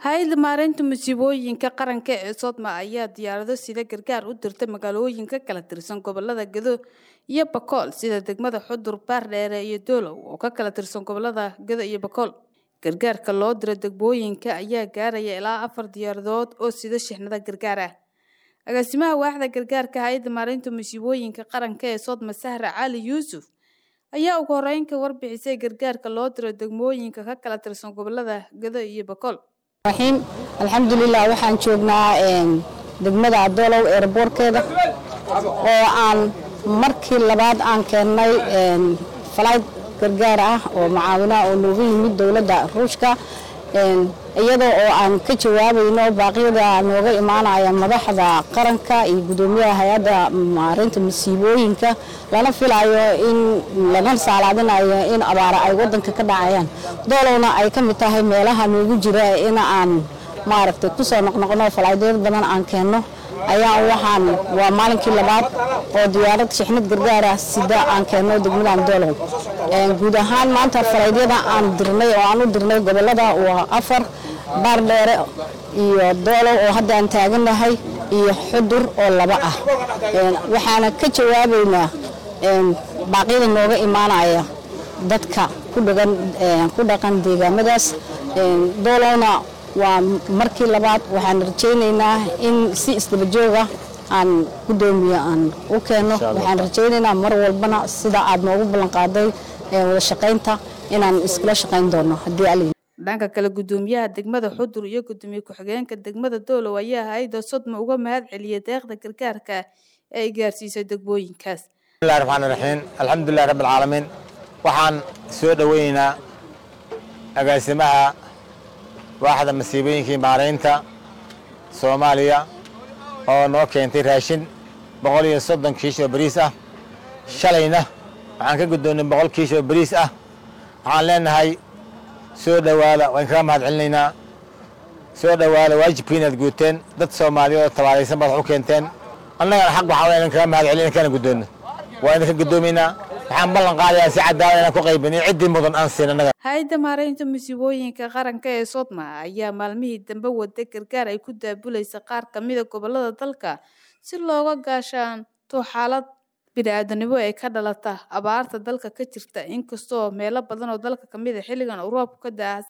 hay-adda maareynta musiibooyinka qaranka ee sodma ayaa diyaarado sida gargaar u dirtay magaalooyinka kala tirsan gobolada gedo iyo bakool sida degmada xudur baardheere iyo doolow oo ka kala tirsan gobolada gedo iyo bakool gargaarka loo diro degmooyinka ayaa gaaraya ilaa afar diyaaradood oo sida shixnada gargaar ah agaasimaha waaxda gargaarka hay-adda maareynta musiibooyinka qaranka ee sodma sahra cali yuusuf ayaa ugu horeyn ka warbixisay gargaarka loo diro degmooyinka ka kala tirsan gobolada gedo iyo bakool raxiim alxamdulilah waxaan joognaa degmada adoolow eerboorkeeda oo aan markii labaad aan keennay falayd gargaar ah oo macaawinaha oo nooga yimid dowladda ruushka iyadoo oo aan ka jawaabayno baaqyada nooga imaanaya madaxda qaranka iyo gudoomiyaha hay-adda maareynta masiibooyinka lana filayo in lana saalaadinayo in abaara ay wadanka ka dhacayaan doolowna ay ka mid tahay meelaha noogu jira in aan maaragtay kusoo noqnoqno falaadyad badan aan keenno ayaa waxaan waa maalinkii labaad oo diyaarad shixnad gargaara sida aan keenno degmadan doolow guud ahaan maanta falaadyada aan dirnay oo aan u dirnay gobolada waa afar baardheere iyo doolow oo hadda aan taagannahay iyo xudur oo laba ah waxaana ka jawaabaynaa baaqyada nooga imaanaya dadka ku dhaqan deegaamadaas doolowna waa markii labaad waxaan rajaynaynaa in si isdabajooga aan gudoomiye aan u keenno waxaan rajaynaynaa mar walbana sida aad noogu ballanqaaday wada shaqaynta inaan iskula shaqayn doono haddii al dhanka kale gudoomiyaha degmada xudur iyo gudoomiye ku-xigeenka degmada doolow ayaa hay-adda sodma uga mahad celiyay deeqda gargaarka ee ay gaarsiisay degmooyinkaas bismillahi raxmaani raxiim alxamdulilahi rabbi alcaalamiin waxaan soo dhoweynaynaa agaasimaha waaxda masiibooyinkii maaraynta soomaaliya oo noo keentay raashin boqol iyo soddon kiish oo bariis ah shalayna waxaan ka guddoonnay boqol kiish oo bariis ah waxaan leenahay soo dhowaada waan kaga mahad celinaynaa soo dhowaada waajibkii inaad guuteen dad soomaaliya oo tabaaraysan baad wax u keenteen annagana xaq waxaa waa inan kaga mahad celin inkana guddoonno waa idinka guddoomaynaa waxaan ballan qaadayaa si cadaalad inaan ku qaybiniyo ciddii mudan aan siin annaga hay-adda maareynta musiibooyinka qaranka ee sodma ayaa maalmihii dambe wada gargaar ay ku daabulaysa qaar ka mida gobolada dalka si looga gaashaanto xaalad bini-aadanimo ee ka dhalata abaarta dalka ka jirta inkastoo meelo badan oo dalka kamid a xilligan uu roobku ka daa